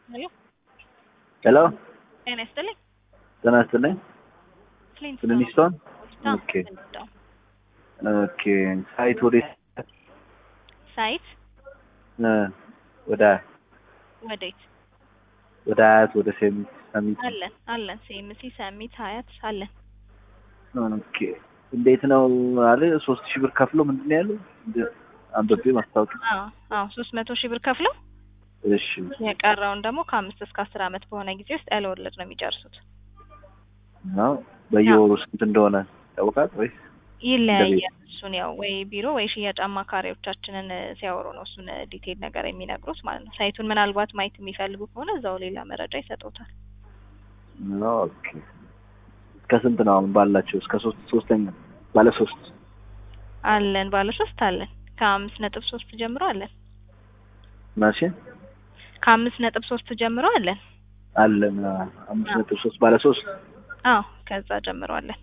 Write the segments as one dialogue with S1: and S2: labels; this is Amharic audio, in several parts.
S1: ሄሎ
S2: ሄሎ
S1: ጤና ይስጥልኝ።
S2: ጤና ይስጥልኝ።
S1: ፍሊንት
S2: ፍሊንስቶን
S1: ነው።
S2: ኦኬ ኦኬ ሳይት ወደ
S1: ሳይት
S2: እ ወደ
S1: ወዴት
S2: ወደ አያት ወደ ሰሚት ሰሚት
S1: አለን አለን ሴምሲ ሰሚት ሀያት አለን።
S2: ኦኬ እንዴት ነው አለ ሶስት ሺህ ብር ከፍሎ ምንድን ነው ያለው እንደ- አንብቤ ማስታወቂያ
S1: አዎ አዎ ሶስት መቶ ሺህ ብር ከፍለው
S2: እሺ
S1: የቀረውን ደግሞ ከአምስት እስከ አስር አመት በሆነ ጊዜ ውስጥ ያለ ወለድ ነው የሚጨርሱት።
S2: ነው በየወሩ ስንት እንደሆነ ያውቃል ወይስ
S1: ይለያያል። እሱን ያው ወይ ቢሮ ወይ ሽያጭ አማካሪዎቻችንን እ፣ ሲያወሩ ነው እሱን እ፣ ዲቴል ነገር የሚነግሩት ማለት ነው። ሳይቱን ምናልባት ማየት የሚፈልጉ ከሆነ እዛው ሌላ መረጃ ይሰጡታል።
S2: ኦኬ ከስንት ነው አሁን ባላቸው እስከ ሶስት ሶስተኛ ባለ ሶስት
S1: አለን ባለ ሶስት አለን ከአምስት ነጥብ ሶስት ጀምሮ አለን
S2: ማሽ
S1: ከአምስት ነጥብ ሶስት ጀምሮ አለን።
S2: አለን አ- አምስት ነጥብ ሶስት ባለ ሶስት
S1: አዎ ከዛ ጀምሮ አለን።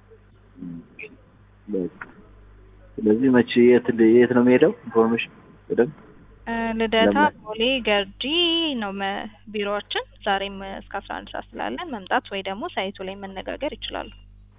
S2: በቃ ስለዚህ መቼ የት የት ነው የሚሄደው ኢንፎርሜሽን በደንብ
S1: እ፣ ልደታ፣
S2: ለምን?
S1: ቦሌ፣ ገርጂ ነው መ- ቢሮዎችን ዛሬም እ፣ እስከ አስራ አንድ ሰዓት ስላለን መምጣት ወይ ደግሞ ሳይቱ ላይ መነጋገር ይችላሉ።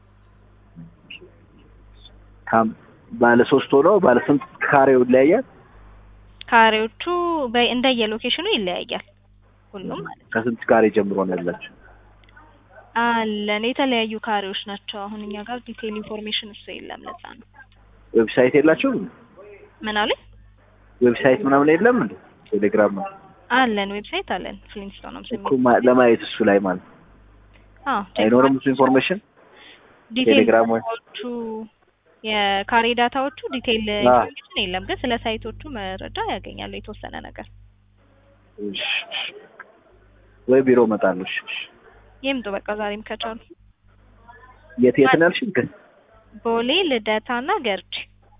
S2: ካም ባለ ሶስት ሆኖ ባለ ስንት ካሬው ይለያያል
S1: ካሬዎቹ በ- እንደየ ሎኬሽኑ ይለያያል ሁሉም ማለት ነው።
S2: ከስንት ካሬ ጀምሮ ነው ያላቸው
S1: አለን የተለያዩ ካሬዎች ናቸው። አሁን እኛ ጋር ዲቴይል ኢንፎርሜሽን እሱ የለም። ለዛ ነው
S2: ዌብሳይት የላቸውም
S1: ምን አሉኝ?
S2: ዌብሳይት ምናምን የለም እንዴ ቴሌግራም ነው
S1: አለን ዌብሳይት አለን ፍሊንስቶን ነው
S2: እኮ ማ- ለማየት እሱ ላይ ማለት ነው
S1: አዎ
S2: አይኖርም እሱ ኢንፎርሜሽን
S1: ዲቴይል
S2: ቴሌግራም ወይ-
S1: ዳታዎቹ የካሬ ዳታዎቹ ዲቴይል
S2: አዎ።
S1: ኢንፎርሜሽን የለም፣ ግን ስለ ሳይቶቹ መረጃ ያገኛሉ የተወሰነ ነገር።
S2: እሺ፣ እሺ። ወይ ቢሮ እመጣለሁ እሺ፣ እሺ።
S1: ይምጡ በቃ ዛሬም ከቻሉ።
S2: የት የት ነው ያልሽኝ ግን
S1: ቦሌ ልደታና ገርጂ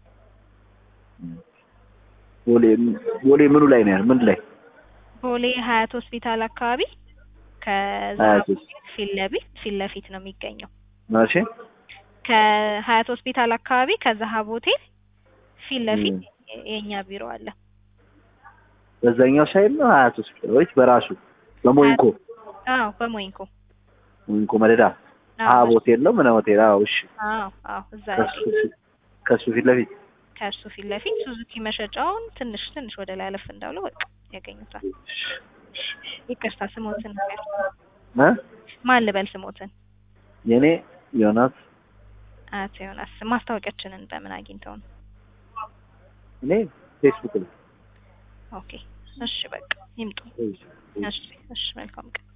S2: ቦሌ ቦሌ ምኑ ላይ ነው ያለው ምን ላይ
S1: ቦሌ ሀያት ሆስፒታል አካባቢ ከዛ
S2: ሀያት ሆስ-
S1: ፊት ለፊት ፊት ለፊት ነው የሚገኘው
S2: ማለሽ
S1: ከሀያት ሆስፒታል አካባቢ ከዛሀብ ሆቴል ፊት ለፊት የኛ ቢሮ አለ።
S2: በዛኛው ሳይድ ነው ሀያት ሆስፒታል ወይስ በራሱ በሞይንኮ
S1: አዎ በሞይንኮ
S2: ሞይንኮ መደዳ
S1: አዎ
S2: ሀብ ሆቴል ነው ምን ሆቴል አዎ እሺ
S1: አዎ አዎ እዛ
S2: ከሱ
S1: ያገኝ
S2: ፊት- ከሱ ፊት ለፊት
S1: ከእሱ ፊት ለፊት ሱዙኪ መሸጫውን ትንሽ ትንሽ ወደ ላይ አለፍ እንዳሉ በቃ ያገኙታል። ይቅርታ ስሞትን ነገር
S2: እ
S1: ማን ልበል ስሞትን?
S2: የኔ ዮናስ
S1: አቶ ዮናስ ማስታወቂያችንን በምን አግኝተው ነው?
S2: እኔ ፌስቡክ ላይ
S1: ኦኬ እሺ በቃ ይምጡ። እሺ እሺ መልካም ቀን